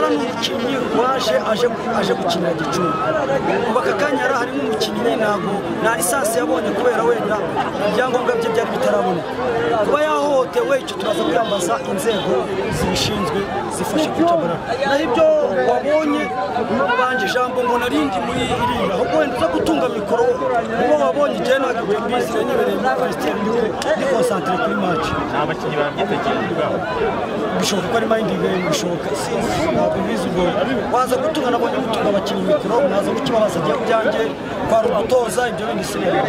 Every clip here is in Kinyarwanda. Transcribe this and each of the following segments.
umukinnyi waje aje aje gukinira gicumbi kuva aka kanya yari harimo umukinnyi ntabwo nta lisansi yabonye kubera wenda ibyangombwa bye byari bitaraboneka kuba yahohotewe icyo turaza kuyambaza inzego zibishinzwe zifasha gutabara naho ibyo wabonye ubanje ijambo ngo narindi muri iriya ahubwo wenda uza gutunga mikoro uwo wabonye igihe ntabwo ibyo mbizi nibereye muri palestine ni konsantere kuri maci nta bakinnyi babyitegereye ubwabo bishoboka ko ari mayindi game bishoboka sinzi ntabwo mbizi ubwo waza gutunga nabonye gutunga abakinnyi mikoro mwaza kukibabaza ajya byanjye kwari ugutoza ibyo bindi sinema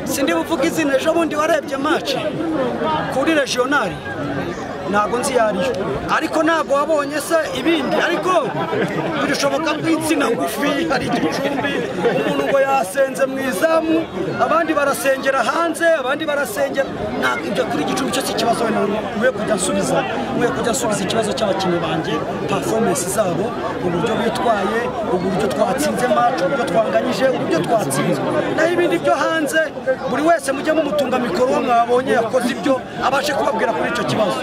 sindi buvuge izina ejo bundi warebye maci kuri regionali ntabwo nzi iyo ariyo ariko ntabwo wabonye se ibindi ariko birashoboka ko insina ngufi hari igicumbi umuntu ngo yasenze mu izamu abandi barasengera hanze abandi barasengera ntabwo ibyo kuri igicumbi cyo si ikibazo wenda nkwiye kujya nsubiza nkwiye kujya nsubiza ikibazo cy'abakinnyi banjye performance zabo uburyo bitwaye uburyo twatsinze maci uburyo twanganyije uburyo twatsinzwe naho ibindi byo hanze buri wese mujye mumutunga mikoro uwo mwabonye yakoze ibyo abashe kubabwira kuri icyo kibazo